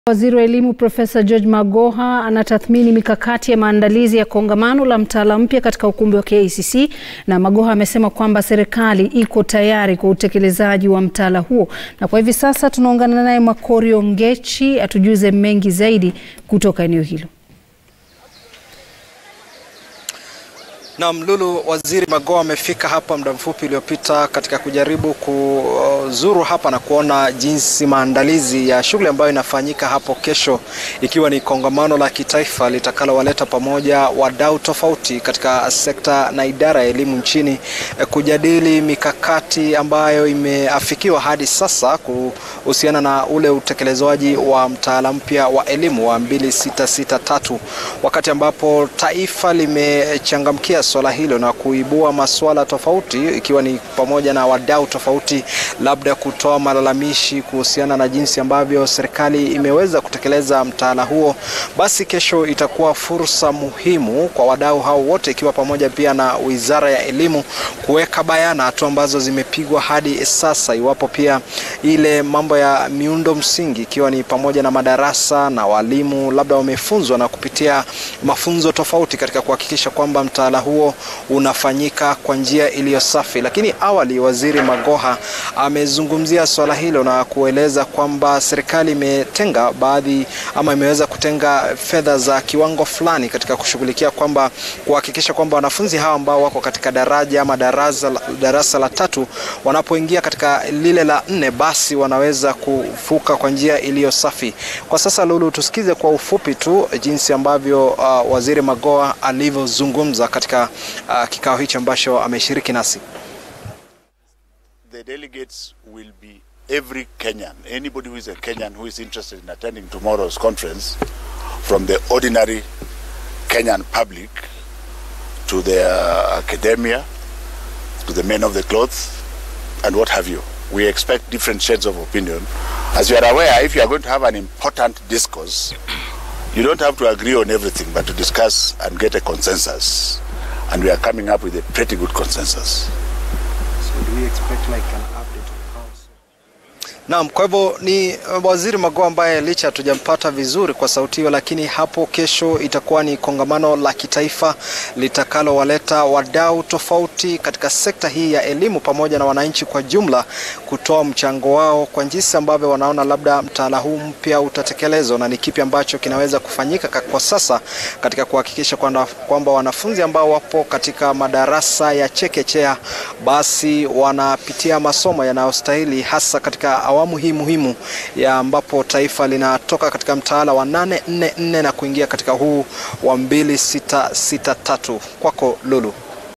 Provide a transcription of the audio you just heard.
Waziri wa Elimu Profesa George Magoha anatathmini mikakati ya maandalizi ya kongamano la mtaala mpya katika ukumbi wa KICC na Magoha amesema kwamba serikali iko tayari kwa utekelezaji wa mtaala huo. Na kwa hivi sasa tunaungana naye Makorio Ngechi atujuze mengi zaidi kutoka eneo hilo. Naam, Lulu, Waziri Magoha amefika hapa muda mfupi uliopita katika kujaribu kuzuru hapa na kuona jinsi maandalizi ya shughuli ambayo inafanyika hapo kesho, ikiwa ni kongamano la kitaifa litakalowaleta pamoja wadau tofauti katika sekta na idara ya elimu nchini kujadili mikakati ambayo imeafikiwa hadi sasa kuhusiana na ule utekelezwaji wa mtaala mpya wa elimu wa 2663 wakati ambapo taifa limechangamkia swala hilo na kuibua masuala tofauti ikiwa ni pamoja na wadau tofauti labda kutoa malalamishi kuhusiana na jinsi ambavyo serikali imeweza kutekeleza mtaala huo. Basi kesho itakuwa fursa muhimu kwa wadau hao wote, ikiwa pamoja pia na Wizara ya Elimu kuweka bayana hatua ambazo zimepigwa hadi sasa, iwapo pia ile mambo ya miundo msingi ikiwa ni pamoja na madarasa na walimu labda wamefunzwa na kupitia mafunzo tofauti katika kuhakikisha kwamba mtaala huo unafanyika kwa njia iliyo safi. Lakini awali Waziri Magoha amezungumzia swala hilo na kueleza kwamba serikali imetenga baadhi ama imeweza kutenga fedha za kiwango fulani katika kushughulikia kwamba kuhakikisha kwamba wanafunzi hawa ambao wako katika daraja ama darasa, darasa la tatu wanapoingia katika lile la nne basi wanaweza kuvuka kwa njia iliyo safi. Kwa sasa Lulu, tusikize kwa ufupi tu jinsi ambavyo uh, Waziri Magoha alivyozungumza katika uh, kikao hichi ambacho ameshiriki nasi. The delegates will be every Kenyan, anybody who is a Kenyan who is interested in attending tomorrow's conference, from the ordinary Kenyan public to the uh, academia, to the men of the cloth, and what have you. We expect different shades of opinion. As you are aware, if you are going to have an important discourse, you don't have to agree on everything, but to discuss and get a consensus. And we are coming up with a pretty good consensus. So do we expect like an update of how Naam, kwa hivyo ni Waziri Magoha ambaye licha hatujampata vizuri kwa sauti hiyo, lakini hapo kesho itakuwa ni kongamano la kitaifa litakalowaleta wadau tofauti katika sekta hii ya elimu pamoja na wananchi kwa jumla kutoa mchango wao kwa jinsi ambavyo wanaona labda mtaala huu mpya utatekelezwa na ni kipi ambacho kinaweza kufanyika kwa sasa katika kuhakikisha kwamba, kwamba wanafunzi ambao wapo katika madarasa ya chekechea basi wanapitia masomo yanayostahili hasa katika awamu hii muhimu ya ambapo taifa linatoka katika mtaala wa 844 na kuingia katika huu wa 2663. Kwako Lulu.